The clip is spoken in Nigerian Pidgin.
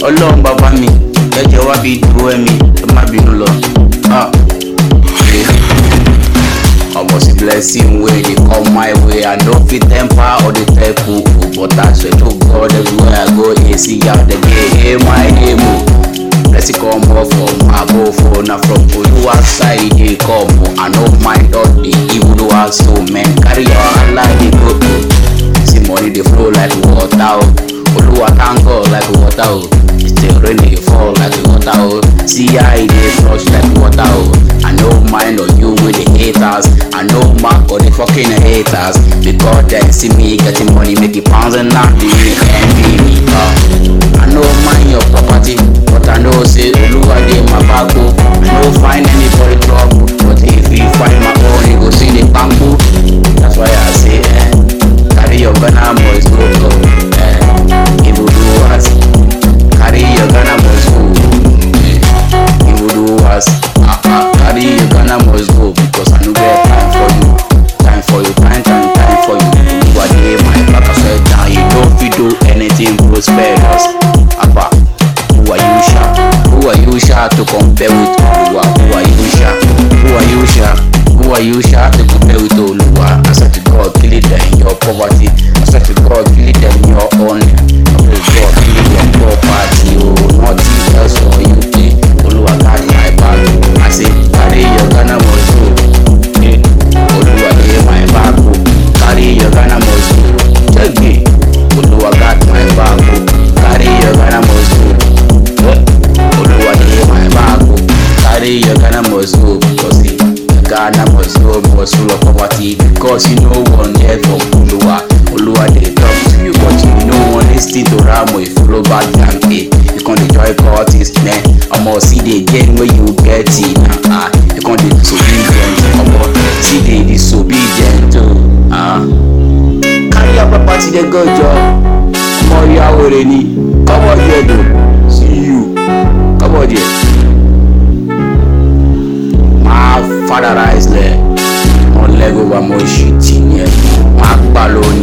ọlọ́run bàbá mi ẹ̀jẹ̀ wá bí dúró ẹ̀mí ẹ má bínú lọ. Ah, yeah. Almost a blessing wey dey come my way. I no fit temper or dey tell people, but I swear to God everywhere I go, hey, see out the gate, hey my name o. Blessing come up from above, oh, na from Oluwa side e dey come o. I no mind all the evil do I so man, carry your Allah dey go o. See money dey flow like water o. Oluwa thank God like water o. Still rain dey fall like water o. See how e dey flush like water o. I no mind on you with the haters. I no mark for the fucking haters. Because they see me getting money, making pounds and not the envy me. Uh. I no mind your property, but I know say Oluwa dey my back o. I no find anybody trouble, but if you find my own, you go see the bamboo. That's why I say, eh, carry your Ghana boys go go. Eh, evil doers, carry your Ghana boys go. Eh, evil doers, ah ah, carry your Ghana boys go because I no get time for you. Time for you, time, time, time for you. Oluwa dey my back, I swear down. You don't fit do anything prosperous. Abba, who are you, Sha? Who are you, Sha, to compare with Oluwa? Who are you, Sha? Who are you, Sha? Who are you, Sha, to compare with Oluwa? I swear to God, kill it in your poverty. I swear to God, kill it in your own. I swear to God, kill it in your property. Oh, nothing else for you. eh. Oluwa got my back. I say, carry your Ghana must go. Eh, Oluwa dey my back. Oh. Carry your Ghana must go. Check it. Oluwa got my back. Oh. Carry your Ghana must go. Eh, Oluwa dey my back. Oh. Carry your Ghana must go because eh, Ghana must go must full of poverty because you no one hear from Oluwa. Oluwa dey talk to you but you no wan lis ten to Ramo if follow bad gang eh. You con dey join cultist man. Omo see the gain wey you get it na ah. You con dey disobedient omo see the disobedient o. Ah. Carry your property dey go jọ. Ọmọ ìyá wèrè ni. Come on here though. See you. Come on here. máa fádàrà ẹsẹ̀ wọn lẹ́gọ̀ọ́ wa mo ṣì tì ní ẹ̀ wọ́n á gbà lónìí